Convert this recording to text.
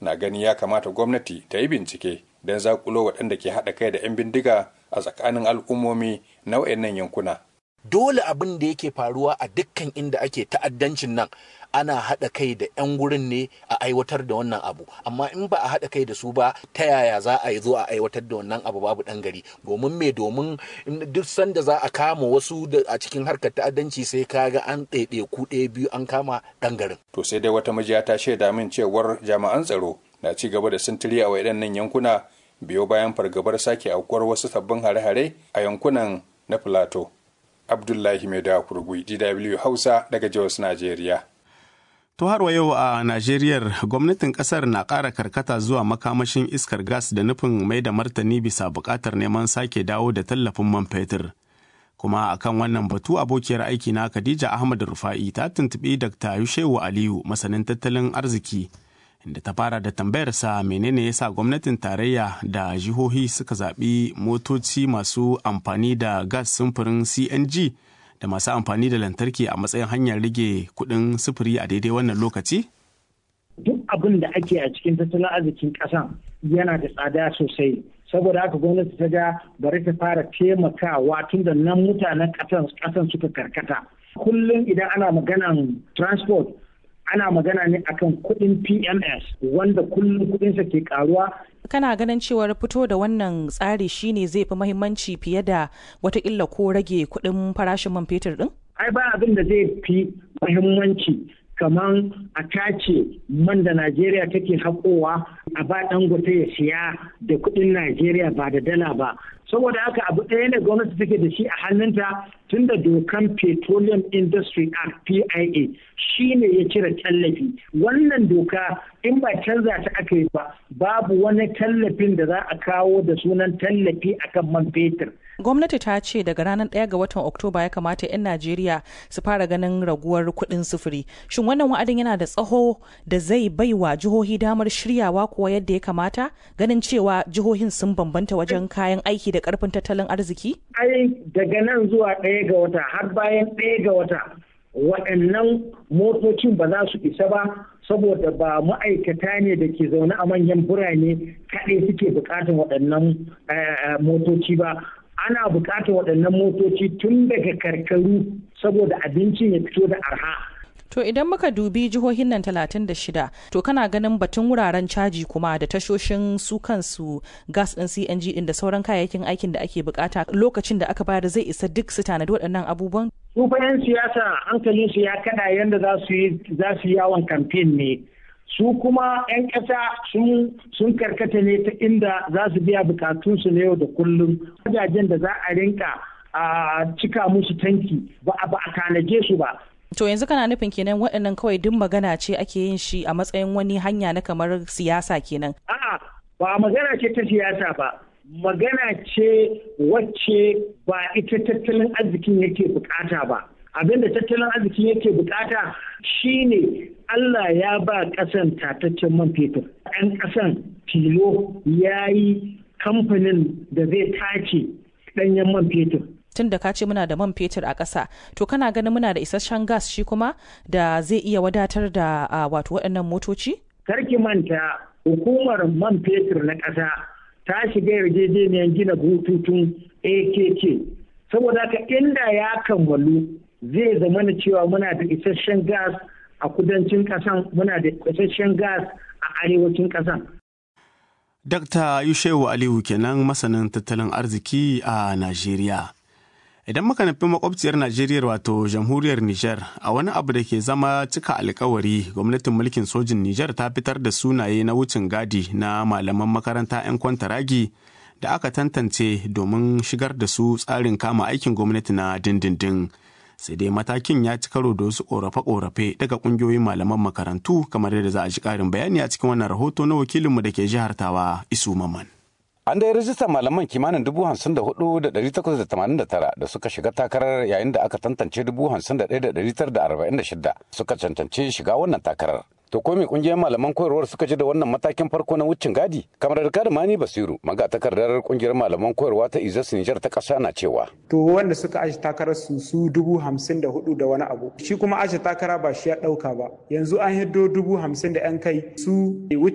na gani ya kamata gwamnati ta yi bincike don zakulo waɗanda ke haɗa kai da 'yan bindiga a tsakanin al'ummomi na wayannan yankuna. Dole abin da yake faruwa a dukkan inda ake ta'addancin nan ana haɗa kai da 'yan gurin ne a aiwatar da wannan abu amma in ba a haɗa kai da su ba ta yaya za a yi zo a aiwatar da wannan abu babu ɗan gari domin me domin duk sanda za a kama wasu a cikin harkar ta'addanci sai kaga an ɗaiɗe ku ɗaya biyu an kama ɗan garin. To sai dai wata majiya ta shaida min cewar jami'an tsaro na ci gaba da sintiri a waɗannan yankuna biyo bayan fargabar sake aukuwar wasu sabbin hare-hare a yankunan na Filato. Abdullahi Mai Kurgui, DW Hausa daga Jos, Najeriya. To har wa yau a Najeriyar gwamnatin kasar na ƙara karkata zuwa makamashin iskar gas da nufin mai da martani bisa buƙatar neman sake dawo da tallafin man fetur. Kuma akan wannan batu abokiyar aiki na Khadija Ahmad Rufa'i ta tuntuɓi Dr. Yushewu Aliyu masanin tattalin arziki inda ta fara da tambayarsa menene yasa gwamnatin tarayya da jihohi suka zaɓi motoci masu amfani da gas sumfurin CNG da masu amfani da lantarki a matsayin hanyar rage kuɗin sufuri a daidai wannan lokaci? Duk abin da ake a cikin tattalin arzikin ƙasan yana da tsada sosai. Saboda haka gwamnati ta ga bari ta fara taimakawa tun da nan mutanen ƙasan suka karkata. Kullum idan ana maganan transport ana magana ne akan kuɗin PMS wanda kullum kuɗinsa ke karuwa kana ganin cewar fito da wannan tsari shine zai fi mahimmanci fiye da watakila ko rage kuɗin farashin man fetur ɗin? Ai ba abin da zai fi mahimmanci kamar a tace man da Najeriya take haƙowa a ba dangote ya siya da kuɗin Najeriya ba da dala ba. Saboda haka abu ɗaya ne gwamnati take da shi a hannunta tun da dokan Petroleum Industry Act PIA shi ne ya cire tallafi. Wannan doka in ba canza ta aka yi ba babu wani tallafin da za a kawo da sunan tallafi akan man fetur. gwamnati ta ce daga ranar 1 ga watan oktoba ya kamata 'yan najeriya su fara ganin raguwar kuɗin sufuri shin wannan wa'adin yana da tsaho da zai bai wa jihohi damar shiryawa kuwa yadda ya kamata ganin cewa jihohin sun bambanta wajen kayan aiki da karfin tattalin arziki ai daga nan zuwa ɗaya ga wata har bayan ɗaya ga wata waɗannan motocin ba za su isa ba saboda ba ma'aikata ne da ke zaune a manyan birane kaɗai suke buƙatar waɗannan motoci ba ana buƙatar waɗannan motoci tun daga karkaru saboda abincin ya fito da arha. To idan muka dubi jihohin nan 36 to kana ganin batun wuraren caji kuma da tashoshin su kansu gas ɗin CNG ɗin da sauran kayayyakin aikin da ake bukata lokacin da aka bayar zai isa duk su tanadi waɗannan abubuwan? Su fa 'yan siyasa hankalin su ya kada yadda za su yi yawon kamfen ne. Su kuma 'yan ƙasa sun karkata ne ta inda za su biya bukatunsu na yau da kullum. Wajajen da za a rinka a cika musu tanki ba a tanaje su ba. To yanzu kana nufin kenan waɗannan kawai duk magana ce ake yin shi a matsayin wani hanya na kamar siyasa kenan. A'a ba magana ce ta siyasa ba. Magana ce wacce ba ita tattalin arzikin yake bukata ba. Abin da tattalin arzikin yake bukata shine Allah ya ba ƙasan tataccen man fetur. Ɗan ƙasan tilo ya yi kamfanin da zai tace ɗanyen man fetur. tun da ka ce muna da man fetur a ƙasa to kana ganin muna da isasshen gas shi kuma da zai iya wadatar da wato waɗannan motoci? Karki manta hukumar man fetur na ƙasa ta shiga yarjejeniyar gina bututun AKK saboda haka inda ya kammalu zai zama na cewa muna da isasshen gas a kudancin ƙasan muna da isasshen gas a arewacin ƙasan. Dr. Yushewu Aliyu kenan masanin tattalin arziki a Najeriya. Idan muka nufi makwabciyar Najeriya wato jamhuriyar Nijar a wani abu da ke zama cika alkawari gwamnatin mulkin sojin Nijar ta fitar da sunaye na wucin gadi na malaman makaranta 'yan kwantaragi da aka tantance domin shigar da su tsarin kama aikin gwamnati na dindindin. Sai dai matakin ya ci karo da wasu korafe-korafe daga kungiyoyin malaman makarantu kamar yadda za a ji karin bayani a cikin wannan rahoto na wakilinmu da ke jihar Tawa Isu Maman. An da rajistar malaman kimanin dubu hamsin da hudu da dari takwas da tamanin da tara da suka shiga takarar yayin da aka tantance dubu hamsin da ɗaya da dari tara da arba'in da shida suka cancanci shiga wannan takarar. To ko me kungiyar malaman koyarwar suka ji da wannan matakin farko na wucin gadi? Kamar da Mani Basiru, magatakardar kungiyar malaman koyarwa ta Izas Nijar ta ƙasa na cewa. To wanda suka aji takarar su su dubu hamsin da hudu da wani abu. Shi kuma aji takara ba shi ya ɗauka ba. Yanzu an hiddo dubu hamsin da 'yan kai su